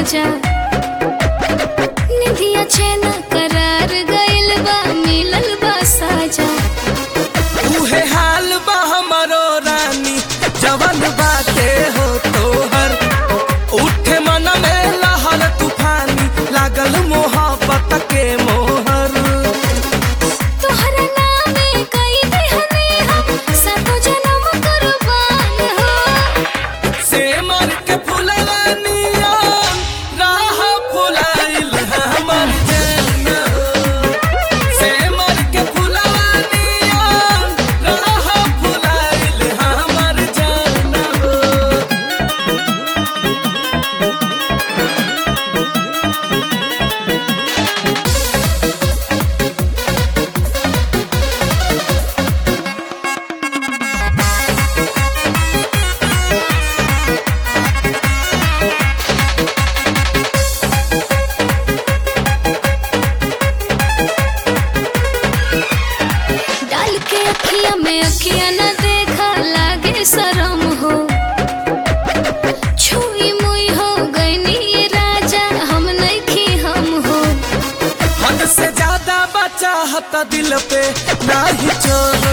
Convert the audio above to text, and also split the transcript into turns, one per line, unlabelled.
राजा निधिया चैन करार गइल बा मिलल बा साजा
उहे हाल बा हमरो रानी जवन बाटे हो तोहर उठे मन में लहर तूफानी लागल मोहब्बत के मोहर
तोहरा नामे कई दिहने हम सातो जन्म कुर्बान हो
से मर के फुलवानिया राह फुलाइल हमर जान से मर के फुलवानिया राह फुलाइल हमर जान
डाल के अखिया में अखिया न देखा लागे शरम हो छुई मुई हो गईनी ये राजा हम नहीं हम हो
हद से ज्यादा बचाहत दिल पे नाही चोर